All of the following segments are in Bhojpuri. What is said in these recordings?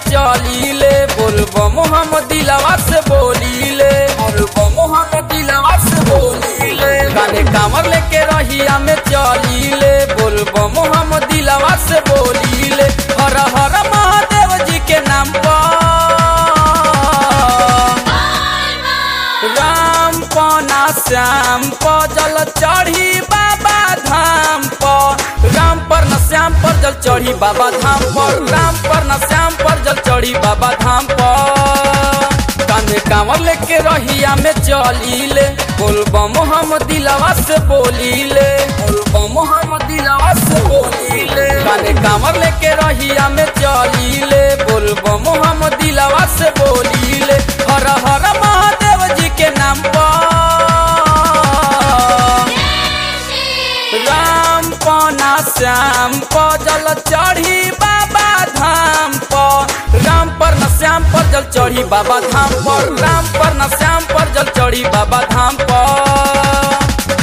चलीले बोलबम हम दिलवा से बोलीले बोलबम हम दिलवा से बोलीले गाने कामर लेके रहिया में चलीले बोलबम हम दिलवा से बोलीले हर हर महादेव जी के नाम पर राम पना श्याम प जल चढ़ी बाबा धाम पर राम पर न श्याम पर जल चढ़ी बाबा धाम पर राम पर न श्याम पर जल चढ़ी बाबा धाम पर कांधे कांवर लेके रहिया में चलीले बोलबम हम दिलवा से बोलीले बोलबम हम दिलवा से बोलीले कांधे कांवर लेके रहिया में चलीले बोलबम हम दिलवा से बोलीले हर हर महादेव जी के नाम पर राम पना श्याम प जल चढ़ी बाबा धाम पर राम पर न श्याम पर जल चढ़ी बाबा धाम पर राम पर न श्याम पर जल चढ़ी बाबा धाम पर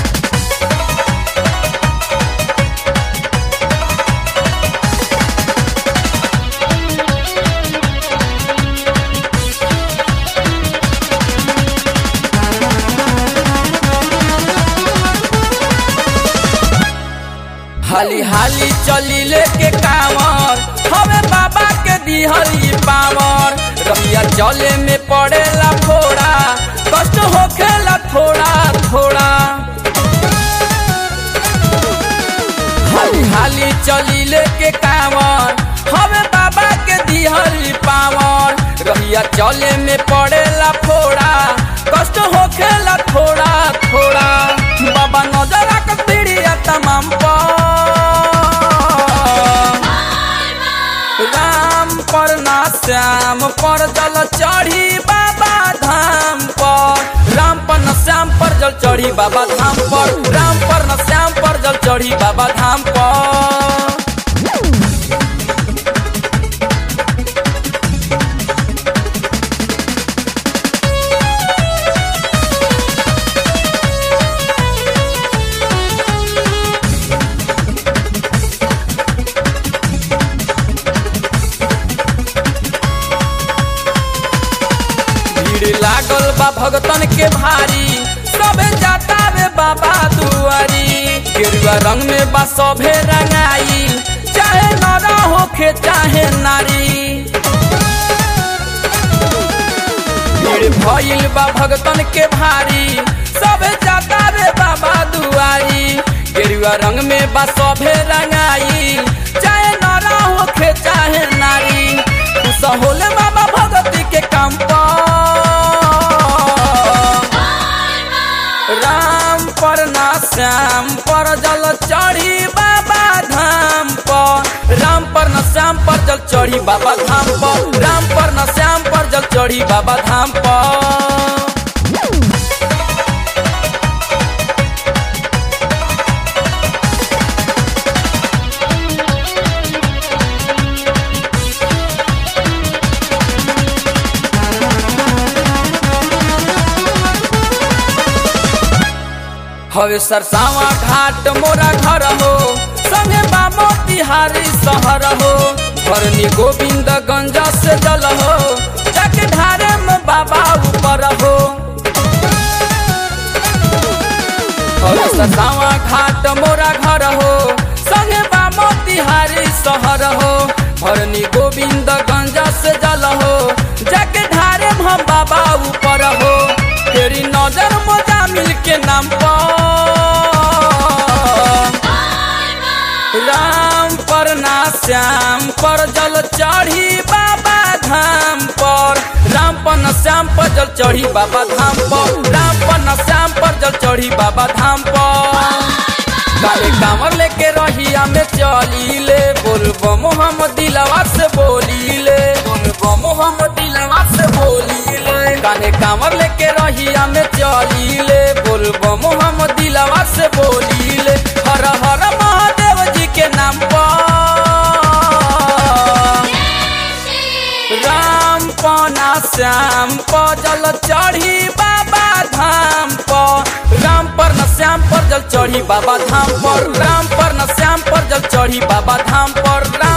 हाली हाली चली लेके कांवर हवे बाबा के दिहली पावर रबिया चले में पड़ेला थोड़ा कष्ट होखेला थोड़ा थोड़ा हाली हाली चली लेके कांवर हवे बाबा के दिहली पावर रहिया चले में पड़ेला थोड़ा कष्ट होखेला थोड़ा थोड़ा बाबा नजर रख पीड़िया तमाम पर राम पर ना श्याम पर जल चढ़ी बाबा धाम पर राम पर न श्याम पर जल चढ़ी बाबा धाम पर राम पर न श्याम पर जल चढ़ी बाबा धाम पर भीड़ लागल बा भगतन के भारी सबे जाता वे बाबा दुआरी गेरुआ रंग में बा सभे रंगाई चाहे नरा होखे चाहे नारी भीड़ भइल बा भगतन के भारी सबे जाता वे बाबा दुआरी गेरुआ रंग में बा सभे रंगाई चाहे नरा होखे चाहे नारी खुश होले बाबा भगती के काम पर राम पर ना श्याम पर जल चढ़ी बाबा धाम पर राम पर न श्याम पर जल चढ़ी बाबा धाम पर राम पर न श्याम पर जल चढ़ी बाबा धाम पर हवे सरसावा घाट मोरा घर हो संगे बाबो तिहारी शहर हो भरनी गोविंद गंजा से जल हो जाके ढारे में बाबा ऊपर हो हवे सरसावा घाट मोरा घर हो संगे बाबो तिहारी शहर हो भरनी गोविंद गंजा से जल हो जाके ढारे में हम बाबा ऊपर हो तेरी नजर मोजा मिल के नाम पर राम पर ना श्याम पर जल चढ़ी बाबा धाम पर राम पर न श्याम पर जल चढ़ी बाबा धाम पर राम पर न श्याम पर जल चढ़ी बाबा धाम पर काले कांवर लेके रहिया में चलीले बोलबम हम दिलवा से बोलीले बोलबम हम दिलवा से बोलीले काने कांवर लेके रहिया में चलीले बोलबम हम दिलवा से बोलीले हर हर महादेव जी के नाम पर राम पना श्याम प जल चढ़ी बाबा धाम पर राम पर न श्याम पर जल चढ़ी बाबा धाम पर राम पर न श्याम पर जल चढ़ी बाबा धाम पर राम